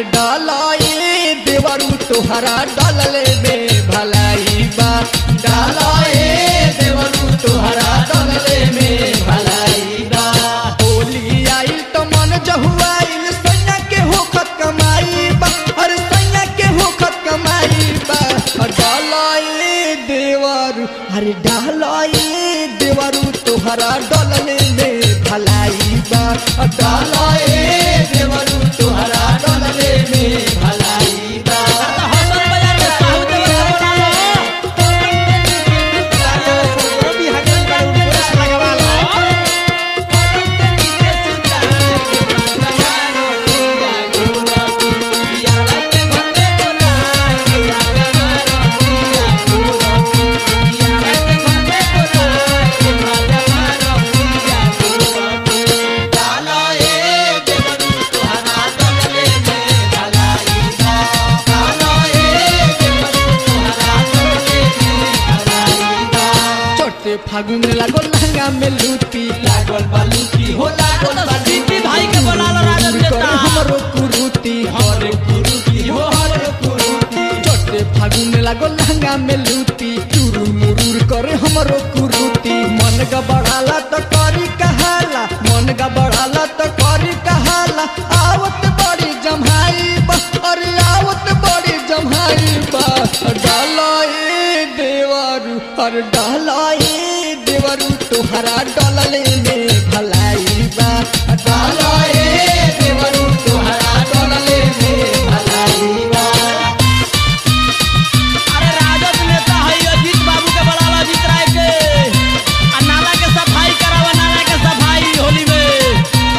अरे डालाए देवरू तुहरा डालले में भलाई बा डालाए देवरू तुहरा डालले में भलाई बा होली आइल तो मन जहुआइल सैया के होखत कमाई बा अरे सैया के होखत कमाई बा अरे डालाए देवरू अरे डालाए देवरू तुहरा डालले में भलाई बा अरे डालाए देवरू तुहरा डालले में भलाई बा हसन बाजार में साहू देवर के बोला चोटे फागुन लागो लहंगा में लूटी लागल बालूटी हो लागल तो सिटी भाई के बोला लो राजन करे देता हमरो कुरुटी हमरो कुरुटी हो हमरो कुरुटी चोटे फागुन लागो लहंगा में लूटी चुरुर मुरुर करे हमरो कुरुटी मन गबड़ाला तो करी कहाला मन गबड़ाला तो करी कहाला आवत बड़ी जम्हाई बा अरे आवत बड़ी जम्हाई बा डालाई देवरू अरे डालाई देवरू तुहरा डलले में भलाई बा डालाई देवरू तुहरा डलले में भलाई बा अरे राजद नेता है अजीत बाबू के बोला लो अजीत राय के आ नाला के सफाई करावा नाला के सफाई होली में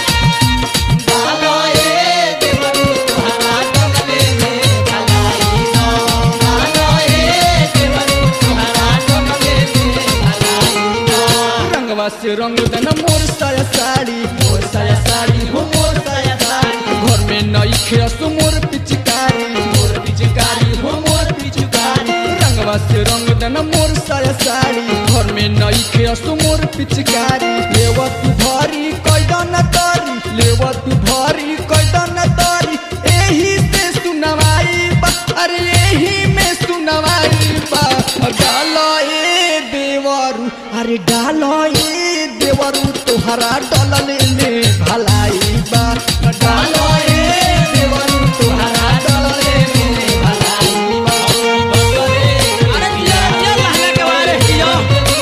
डालाई देवरू तुहरा डलले में भलाई बा डालाई देवरू तुहरा डलले में भलाई बा रंगवा से रंग देना मोर साया साड़ी मोर साया साड़ी हो मोर साया साड़ी घर में नई खेस मोर पिचकारी मोर पिचकारी हो मोर पिचकारी रंगवा से रंग देना मोर साया साड़ी घर में नई खेस मोर पिचकारी लेवा तू भारी कैदन तारी लेवा तू भारी कैदन तारी एही से सुनवाई बा अरे एही में सुनवाई बा डालो ए देवरू अरे डालो ए देवरू तुहरा डलले में भलाई बा डालो ए देवरू तुहरा डलले में भलाई बा अरे जिया जिया लहंगा के बारे जिया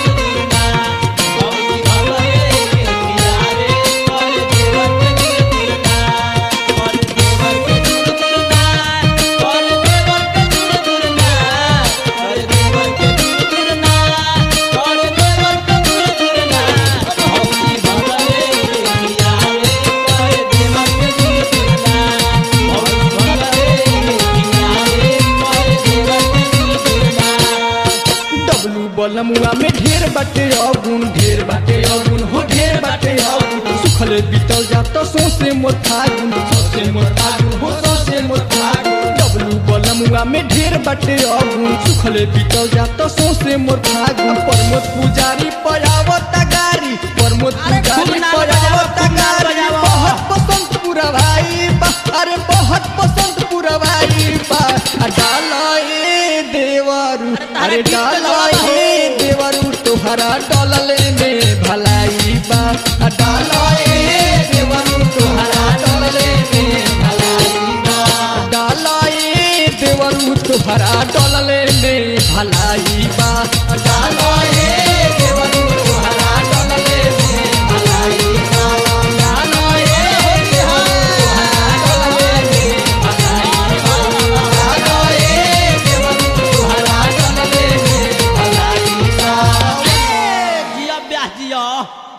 डब्लू बलमुआ में ढेर बाटे अगुन ढेर बाटे अगुन हो ढेर बाटे अगुन सुखले बीतल जात सोसे मोर फागुन सोसे मोर फागुन हो सोसे मोर फागुन डब्लू बलमुआ में ढेर बाटे अगुन सुखले बीतल जात सोसे मोर फागुन प्रमोद पुजारी पयावत गारी प्रमोद अरे खूब पुजारी नाम पयावत बजाओ, खूब नाम गारी बजाओ। बहुत पसंद पूरा भाई बा अरे बहुत पसंद पूरा भाई बा आ डाला ए देवरू अरे डाला ए देवरू तुहरा डलले में भलाई बा आ डाला ए देवरू तुहरा डलले में भलाई बा डाला ए देवरू तुहरा डलले में भलाई बा आ डाला ए देवरू तुहरा डलले में भलाई बा डाला ए देवरू तुहरा डलले में भलाई बा डाला ए देवरू तुहरा डलले में भलाई बा जिया ब्याह जिया